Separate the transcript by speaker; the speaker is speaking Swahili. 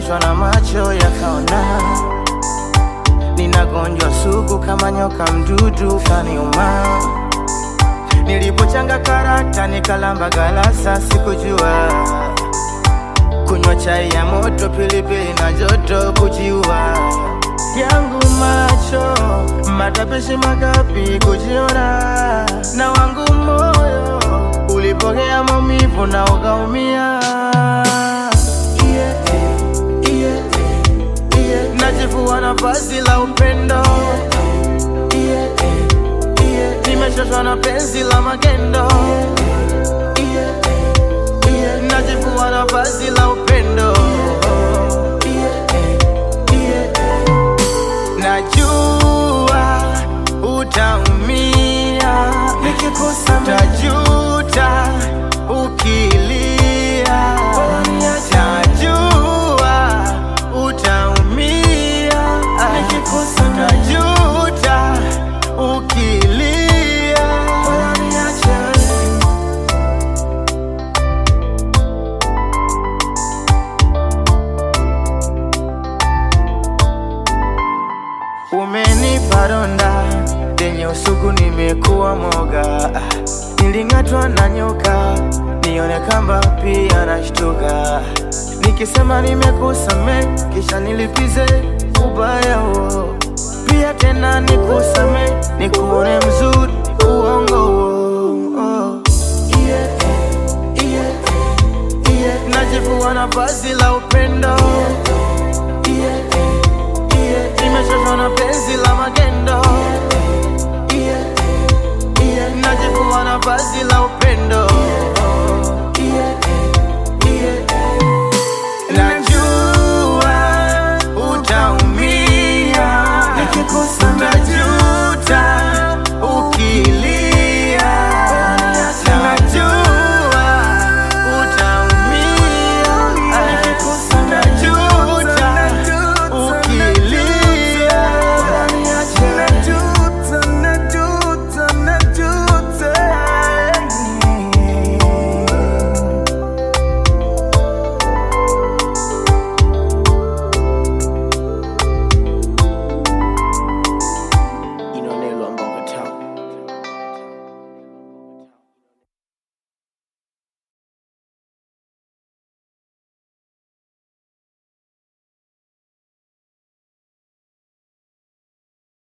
Speaker 1: nililazimishwa na macho yakaona ninagonjwa sugu kama nyoka mdudu kaniuma. Nilipochanga karata nikalamba galasa, sikujua kunywa chai ya moto, pilipili na joto, kujiua yangu macho matapishi makapi kujiona, na wangu moyo ulipokea maumivu na ukaumia. Yeah, yeah, yeah. Najivua nafasi la upendo yeah, yeah. Nimechoshwa na penzi la magendo yeah, yeah. Najivua nafasi la upendo Najua utaumia nikikosa, tajuta ukilia, najua utaumia nikikosa, tajuta ukilia, Umenipa donda lenye usugu, nimekuwa moga, niling'atwa na nyoka, nione kamba pia nashtuka, nikisema nimekusame, kisha nilipize ubaya huo, pia tena nikusame, nikuone mzuri, uongo huo oh. yeah, yeah, yeah. Najivua nafasi la upendo yeah, yeah. Nimechoshwa na penzi